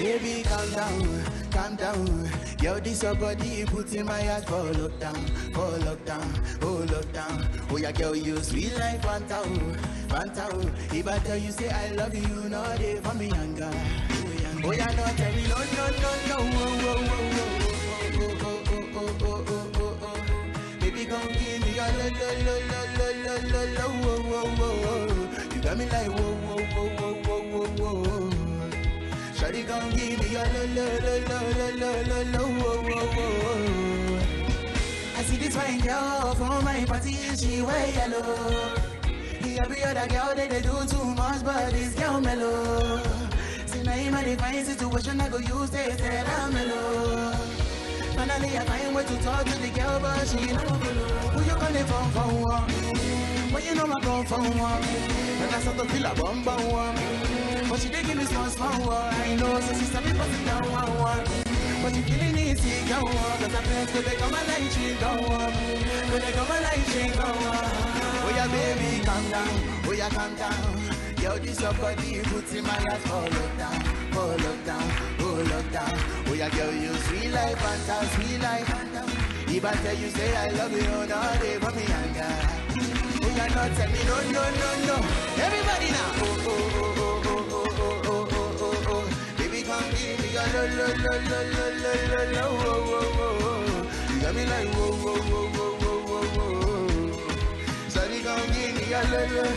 Baby, calm down, calm down. Yo, this your body put in my heart for lockdown, for lockdown, oh lockdown. Oh yeah, girl, you sweet like Fanta, oh, Fanta. oh. If I tell you say I love you, no day for me younger. Oh yeah, no tell me no, no, no, no. Oh, oh, oh, oh, oh, oh, oh, oh, oh, oh, oh, oh. Baby, come give me your lo, lo, lo, lo, lo, lo, lo, lo, oh, oh, oh, oh. You got me like whoa, whoa, whoa, whoa, whoa, whoa, whoa. Shawty gon' give me your lo lo lo lo lo lo lo lo wo wo wo. I see this fine girl from my party, she wear yellow. The every other girl they, they do too much, but this girl mellow. See now in my fine situation, I go use this tell her mellow. Finally I find way to talk to the girl, but she no follow. Who you gonna phone for? One? When you know I come for one, and I start to feel a bum bum one. But she dey give me small small one. I know, so she start me put it down one one. But she feeling easy, go on. Cause I plans to become a light, she go on. When they come a light, she go on. Oh yeah, baby, calm down. Oh yeah, calm down. Yo, this your body puts in my heart for lockdown, for lockdown, oh lockdown. Oh yeah, girl, you sweet like Fanta, sweet like Fanta. If I tell you say I love you, no day for me anger. Oh yeah, no tell me no, no, no, no. Everybody now. Oh, oh, oh, oh, oh, oh, oh, oh, oh, oh, oh. Baby, come give me your lo, lo, lo, lo, lo, lo, lo, lo, oh, oh, oh, oh. You got me like whoa, whoa, whoa, whoa, whoa, whoa, whoa. Sorry, come give me your lo, lo.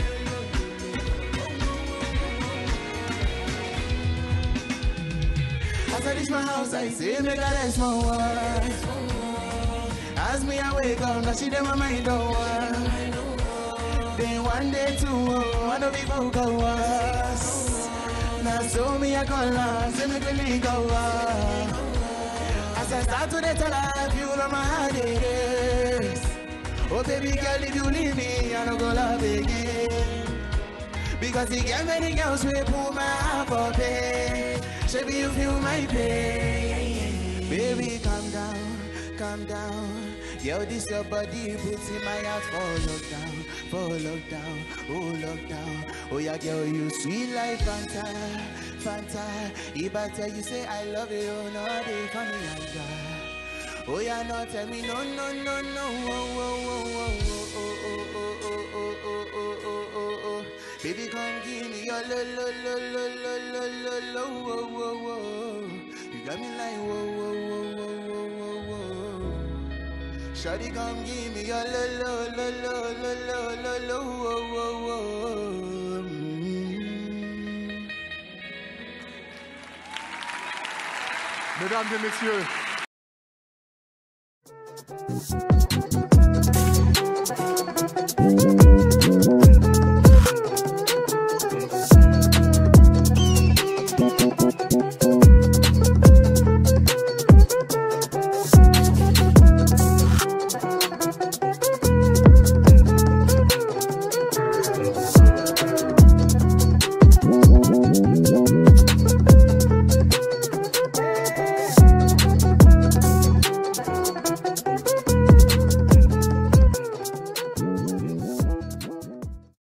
As I reach my house, I say, make a rest my wife. As me I wake up, now she dem my mind don't work. Then one day two, oh, one of people go us. Now so me I call her, say me really go up. As I start to dey tell her, if you know my heart it is. Oh baby girl, if you leave me, I don't go love again. Because he get many girls we pull my heart for pain. Baby, you feel my pain. Baby, calm down, calm down. Yo, this your body puts in my heart for lockdown, for lockdown, oh lockdown. Oh yeah, girl, you sweet like Fanta, Fanta. If I tell you say I love you, no day for me anger. Oh yeah, no tell me no, no, no, no. Oh, oh, oh, oh, oh, oh, oh, oh, oh, oh, oh, oh, oh, oh, oh. Baby, come give me your lo, lo, lo, lo, lo, lo, lo, lo, whoa, whoa, whoa. You got me like whoa, whoa, whoa, whoa, whoa, whoa, whoa. Shawty, come give me your lo, lo, lo, lo, lo, lo, lo, lo, whoa, whoa, whoa. Mm. Mesdames et messieurs,